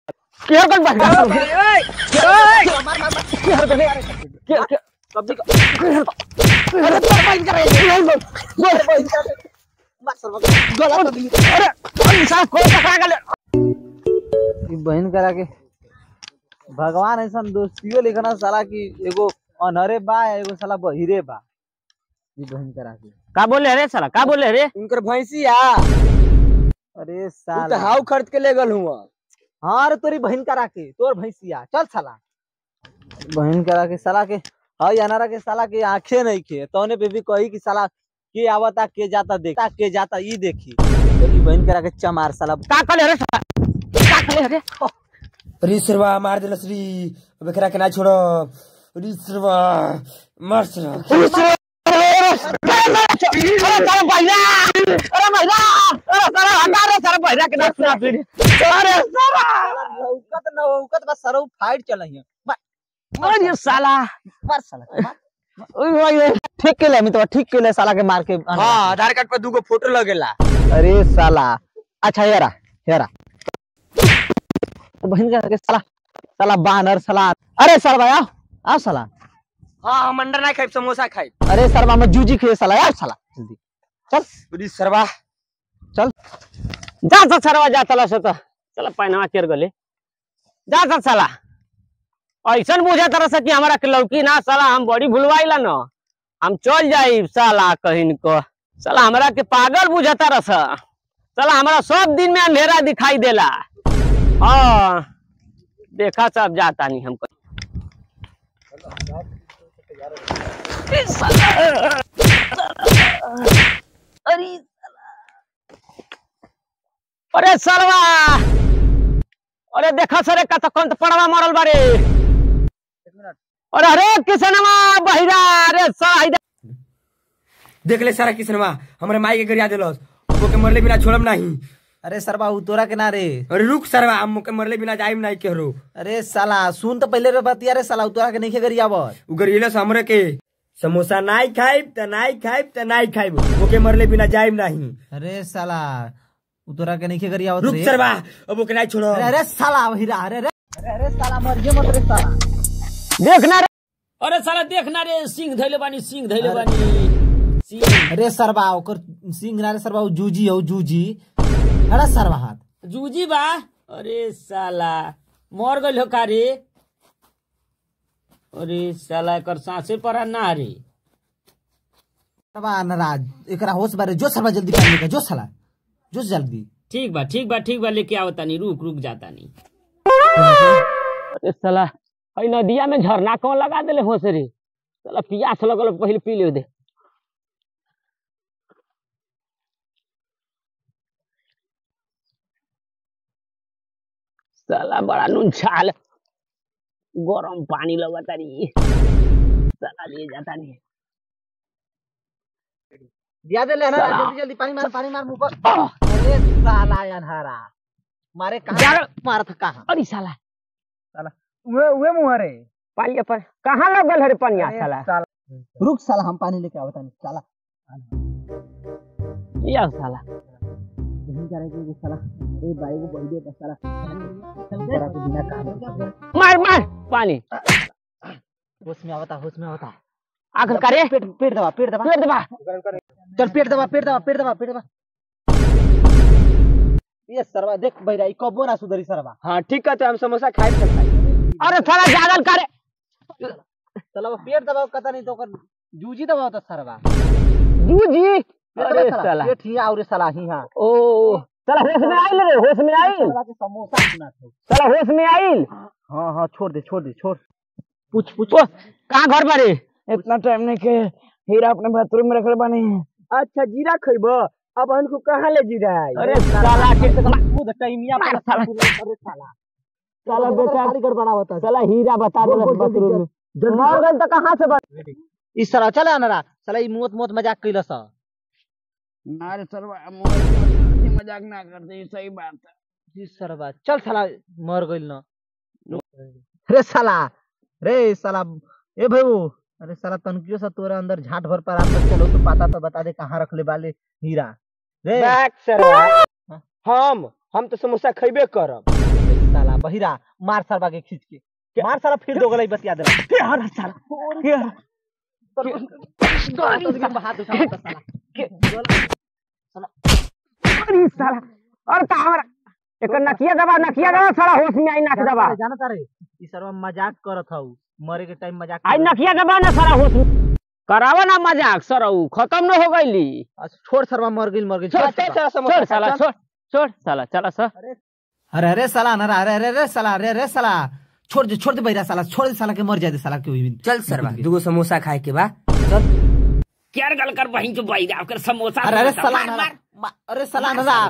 क्या कर बा क्या कर बे क्या क्या सब्जी का अरे तर बंद कर अरे अरे साहब कोई पकड़ा गले ई बहन करा के भगवान ऐसा दोस्तियो लिखना साला की एगो अनहरे बा एगो साला बहिरे बा ई बहन करा के का बोले रे साला का बोले रे उनकर भैंसी आ अरे तू साला तो हाउ खरीद के ले गल हुआ हाँ रे तोरी बहन करा के तोर भैंसिया चल साला बहन करा के साला के हई अनारा के साला के आंखें नहीं खे तौने पे भी कही कि साला के आवता के जाता देख के जाता ई देखी तोरी बहन करा के चमार साला का कले रे साला का कले रे अरे सरवा मार देला श्री बेकरा के ना छोड़ो अरे सरवा मार सरवा अरे साला भैया अरे भैया अरे साला हटा रे साला भैया के ना सुना फिर अरे साला नौकत नौकत बस सरौ फाइट चल रही अरे साला मार साला मार। ओए ओए ठीक के ले तो ठीक के ले साला के मार के हां आधार कार्ड पर दूगो फोटो लगेला अरे साला अच्छा हेरा हेरा बहन का के साला साला बानर साला अरे सर भाई आओ आओ साला हां हम अंडा ना खाई समोसा खाई अरे सर मामा जूजी खे साला यार साला जल्दी चल अरे सरवा चल जा जा सरवा जा चला सो तो चला पैनवा केर गले जा जा साला ऐसन बुझा तरह से कि हमारा के लौकी ना साला हम बड़ी भूलवाइला न हम चल जाई साला कहीं को साला हमरा के पागल बुझा तरह से साला हमारा सब दिन में अंधेरा दिखाई देला हाँ देखा सब जाता नहीं हमको ए साला, अरे अरे सरवा अरे देखा सरे का तो कंत पड़वा मरल बारे अरे अरे किसनवा बहिरा अरे साहिदा देख ले सारा किसनवा हमरे माई के गरिया देलस वो के मरले बिना छोड़म नहीं अरे सर बाबू तोरा के ना रे अरे रुक सरवा हम के मरले बिना जाइम नहीं केहरो अरे साला सुन तो पहले रे बतिया रे साला तोरा के नहीं खे गरिया बस उ गरियलस हमरे के समोसा नहीं खाइब त नहीं खाइब त नहीं खाइब वो के मरले बिना जाइम नहीं अरे साला उ तोरा के नहीं खे गरिया रुक सरवा अब वो के नहीं छोड़ो अरे अरे साला बहिरा अरे अरे अरे अरे साला मर जे मत रे साला देखना रे अरे साला देखना रे सिंह धैले बानी सिंह धैले बानी सिंह अरे सरबा ओकर सिंह ना रे सरबा उ जूजी हो जूजी अरे सरबा हाथ जूजी बा अरे साला मर गइल हो का रे अरे साला एकर सांसे पर ना रे सरबा नाराज एकरा होश बारे जो सरबा जल्दी पानी लेके जो साला जो जल्दी ठीक बा ठीक बा ठीक बा लेके आवता नहीं रुक रुक जाता नहीं अरे साला हई नदिया में झरना कौन लगा देले हो से रे साला पियास लगल पहले पी ले दे साला बड़ा नून छाल गरम पानी लगता री साला ले जाता नहीं दिया दे लेना साला। जल्दी जल्दी पानी मार पानी मार मुंह पर आह, अरे साला अनहारा मारे कहां जागल। मार था कहां अरे साला वे वे मुंह रे पानी पर कहाँ लगल है रे पनिया साला रुक साला हम पानी लेके आवता नहीं साला या साला नहीं करे कि साला अरे भाई को बोल दिया साला करा के बिना काम मार मार पानी होश में आवता होश में आवता आखिर करे पेट पेट दबा पेट दबा पेट दबा चल पेट दबा पेट दबा पेट दबा पेट दबा ये सरवा देख भैरा ई कबो ना सुधरी सरवा हाँ ठीक है तो हम समोसा खाइब त खाइब अरे साला जागल करे चलो वो पेट दबाओ कता नहीं तो कर जूजी दबाओ तो सरवा जूजी पेट अरे दबा साला पेट ही और साला ही हां ओ साला होश में आइल रे होश में आइल साला के समोसा सुना था साला होश में आइल हां हां छोड़ दे छोड़ दे छोड़ पूछ पूछ कहाँ घर पर है इतना टाइम नहीं के हीरा अपने बाथरूम में रखले बानी अच्छा जीरा खइब अब हमको कहाँ ले जीरा है अरे साला के खुद टाइमिया मार पर साला। अरे साला साला बेटा खाली गड़बड़ा होता है साला हीरा बता दे बोल, बोल, बाथरूम में जल्दी मर गइल तो कहाँ से बच इस तरह चला ना साला ई मोत मोत मजाक कइलस अरे सरवा मजाक ना करते सही बात है इस सरवा चल साला मर गइल ना रे साला रे साला ए भाऊ अरे साला तनकियो सा तोरा अंदर झाट भर पर आम चलो तो पता तो बता दे कहाँ रख ले बाले हीरा रे बैक सरवा हम हम तो समोसा खइबे करब साला बहिरा मार सरवा के खींच के मार साला फिर दो गलाई बतिया दे के हर साला के हर हाथ उठा साला अरे साला और का हमरा एक नकिया दबा नकिया दबा साला होश में आई नाक दबा जाना तारे ई सरवा मजाक करत हऊ मरे के टाइम मजाक आई करत नकिया दबा ना साला होश में करावा ना मजाक सरऊ खत्म न हो गईली अच्छा, छोड़ सरवा मर गइल मर गइल छोड़ छोड़ साला छोड़ छोड़ साला चला सर अरे अरे साला ना अरे अरे अरे साला अरे अरे साला छोड़ दे छोड़ दे बैरा साला छोड़ दे साला के मर जाए दे साला के हुई चल सरवा दूगो समोसा खाए के बा क्या गल कर बहन जो बैरा कर समोसा अरे अरे समोसा, साला मार, ना मार। अरे साला ना